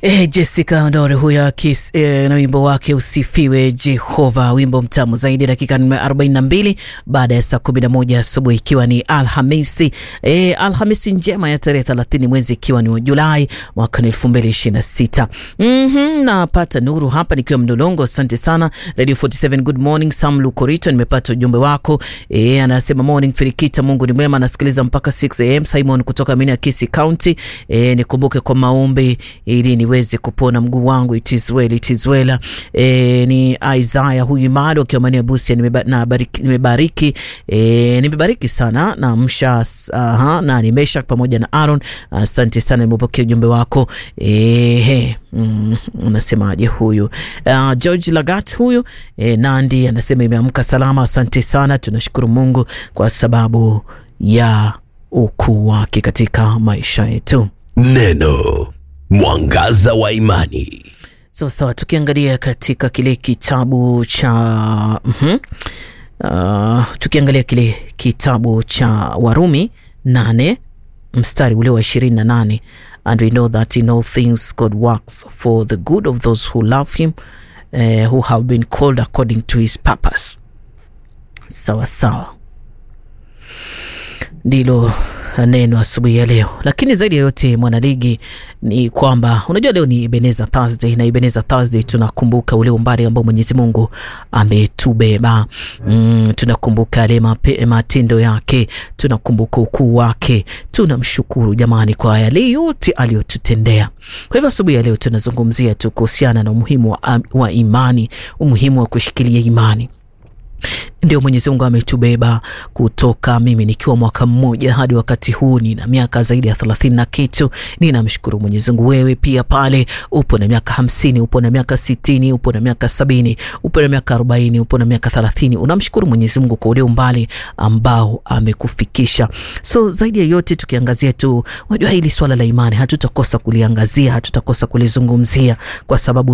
E, Jessica Ndore huyo akis e, na wimbo wake usifiwe Jehova, wimbo mtamu zaidi. Dakika 42 baada ya saa 11 asubuhi, ikiwa ni Alhamisi e, Alhamisi njema ya tarehe 30 mwezi ikiwa ni Julai mwaka 2026. Mhm, napata nuru hapa nikiwa Mdolongo. Asante sana Radio 47, good morning. Sam Lukorito, nimepata ujumbe wako e, anasema morning Firikita, Mungu ni mwema, nasikiliza mpaka 6 am. Simon kutoka Minakisi County, e, nikumbuke kwa maombi ili niweze kupona mguu wangu. It is well, it is well. E, ni Isaiah huyu Imado akiwa maeneo ya Busia, nimebariki nimebariki, e, nimebariki sana na msha aha, na nimesha pamoja na Aaron. Asante sana, nimepokea ujumbe wako e, he, mm, unasemaje huyu uh, George Lagat huyu e, Nandi anasema imeamka salama. Asante sana, tunashukuru Mungu kwa sababu ya ukuu wake katika maisha yetu. Neno mwangaza wa imani. So sawa, tukiangalia katika kile kitabu cha mm uh, tukiangalia kile kitabu cha Warumi nane mstari ule wa ishirini na nane and we know that in all things God works for the good of those who love him uh, who have been called according to his purpose. Sawa sawa, ndilo neno asubuhi ya leo. Lakini zaidi ya yote mwanaligi, ni kwamba unajua leo ni Ebenezer Thursday, na Ebenezer Thursday tunakumbuka ule umbali ambao Mwenyezi Mungu ametubeba. Mm, tunakumbuka yale matendo yake, tunakumbuka ukuu wake, tunamshukuru jamani kwa yale yote aliyotutendea. Kwa hivyo asubuhi ya leo tunazungumzia tu kuhusiana na umuhimu wa, wa imani, umuhimu wa kushikilia imani ndio Mwenyezi Mungu ametubeba kutoka mimi nikiwa mwaka mmoja hadi wakati huu nina miaka zaidi ya thelathini na kitu. Ninamshukuru Mwenyezi Mungu. Wewe pia pale upo na miaka hamsini, upo na miaka sitini, upo na miaka sabini, upo na miaka arobaini, upo na miaka thelathini, unamshukuru Mwenyezi Mungu kwa ule umbali ambao amekufikisha. So zaidi ya yote tukiangazia tu, unajua hili swala la imani hatutakosa kuliangazia, hatutakosa kulizungumzia kwa sababu